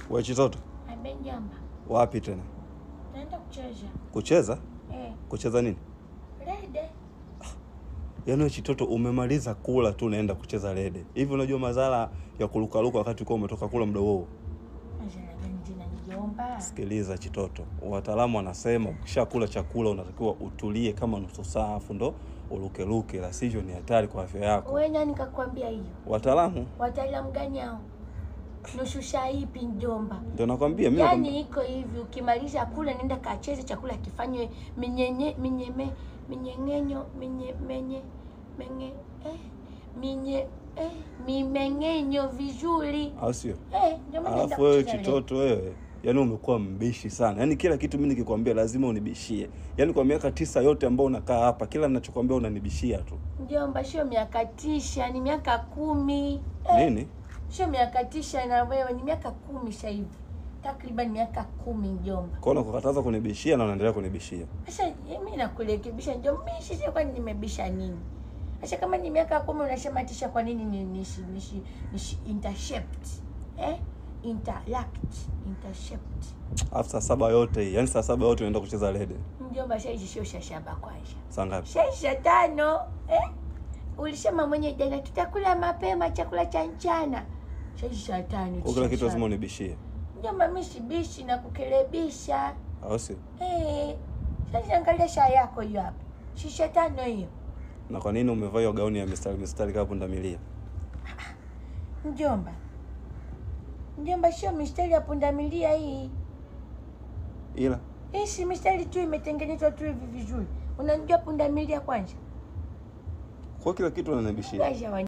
We Chitoto, Abe mjomba, wapi tena? naenda kucheza. Kucheza? Eh, Kucheza nini? rede. Yaani we Chitoto, umemaliza kula tu unaenda kucheza rede. Hivi unajua madhara ya kurukaruka wakati uko umetoka kula muda huo? Majina gani jina mjomba? Sikiliza Chitoto, wataalamu wanasema ukishakula chakula unatakiwa utulie kama nusu saa afu ndo urukeruke, la sivyo ni hatari kwa afya yako. Wewe nani kakwambia hiyo? Wataalamu Wataalamu gani hao? Nushusha ipi mjomba? ndio nakwambia mimi. Yaani nakwambia- iko hivi, ukimaliza kula nenda kacheze chakula kifanywe minyenye minyeme minyengenyo minye menye menye eh minye eh mimeng'enyo vizuri au sio? eh, ndio maana naenda Alafu wewe kucheza leo. Chitoto, wewe yaani umekuwa mbishi sana. Yaani kila kitu mimi nikikwambia lazima unibishie. Yaani kwa miaka tisa yote ambao unakaa hapa, kila ninachokwambia unanibishia tu. Mjomba, sio miaka tisha, ni miaka kumi. Eh, Nini? Sio miaka tisha na wewe, ni miaka kumi sasa hivi, takriban miaka kumi mjomba. Kwa hiyo unakataza kunibishia na unaendelea kunibishia. Sasa mimi nakurekebisha mjomba, mimi sisi kwani nimebisha nini? Sasa kama ni miaka kumi unasema tisha, kwa nini ni nishi nishi nishi intercept eh interact intercept Alafu saa saba yote hii, yaani saa saba yote unaenda kucheza rede. mjomba, sasa hizi sio shashaba kwanza Saa ngapi? Shaisha tano eh? Ulisema mwenye jana tutakula mapema chakula cha mchana. Shaisha tano. Kwa kila kitu tisha lazima unibishie. Mjomba, mimi sibishi na kukelebisha. Au sio? Eh. Sasa angalia saa yako hiyo hapa. Shisha tano hiyo. Na kwa nini umevaa hiyo gauni ya mistari mistari kama pundamilia? Mjomba. Mjomba, sio mistari ya pundamilia hii. Ila Hii si mistari tu imetengenezwa tu hivi vizuri. Unajua pundamilia kwanza? kwa kila kitu unanibishia. Gaja